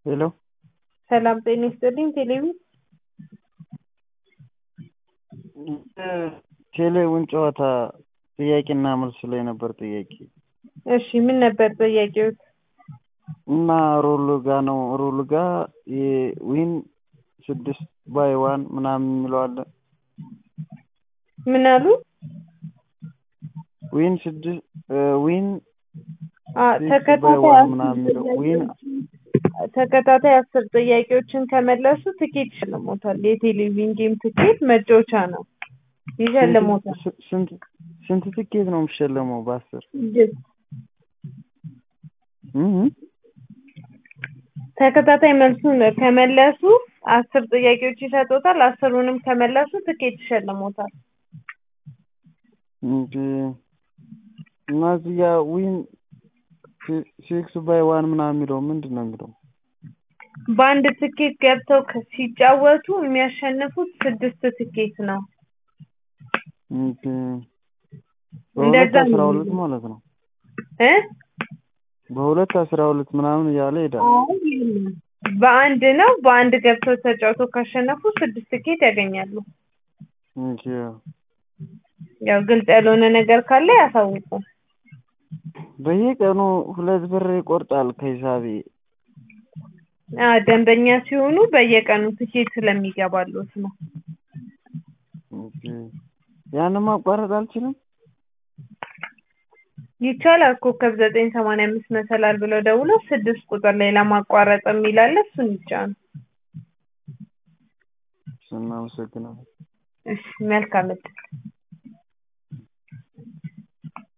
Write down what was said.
ሄሎ ሰላም ጤና ይስጥልኝ ቴሌቪዥን ቴሌውን ጨዋታ ጥያቄና መልስ ላይ ነበር ጥያቄ እሺ ምን ነበር ጥያቄዎት እና ሮሉ ጋ ነው ሮሉ ጋ የዊን ስድስት ባይ ዋን ምናምን የሚለው አለ ምን አሉ ዊን ስድስት ዊን አ ሲክስ ባይ ተከታታይ ዋን አስር ምናምን የሚለው ዊን ተከታታይ አስር ጥያቄዎችን ከመለሱ ትኬት ይሸልሞታል የቴሌቪዥን ጌም ትኬት መጫወቻ ነው ይሸልሞታል ስንት ስንት ስንት ትኬት ነው የሚሸለመው በአስር ስድስት እህ ተከታታይ መልሱን ከመለሱ አስር ጥያቄዎች ይሰጡታል አስሩንም ከመለሱ ትኬት ይሸልሞታል እንጂ እና እዚህ ጋ ዊን ሲክስ ባይ ዋን ምናምን የሚለው ምንድን ነው የሚለው በአንድ ትኬት ገብተው ከ- ሲጫወቱ የሚያሸንፉት ስድስት ትኬት ነው እንጂ እንደዛ በሁለት አስራ ነው ሁለት ማለት ነው እ በሁለት አስራ ሁለት ምናምን እያለ ይሄዳል አይ የለም። በአንድ ነው በአንድ ገብተው ተጫውተው ካሸነፉ ስድስት ትኬት ያገኛሉ እንጂ ያው ግልጽ ያልሆነ ነገር ካለ ያሳውቁ በየቀኑ ሁለት ብር ይቆርጣል ከሂሳቤ አ ደንበኛ ሲሆኑ በየቀኑ ትኬት ስለሚገባሉት ነው እንጂ ያንን ማቋረጥ አልችልም ይቻላል ኮከብ ዘጠኝ ሰማንያ አምስት መሰላል ብለው ደውለው ስድስት ቁጥር ላይ ለማቋረጥ የሚል አለ እሱን ይጫኑ እናመሰግናለን እሺ መልካም እድል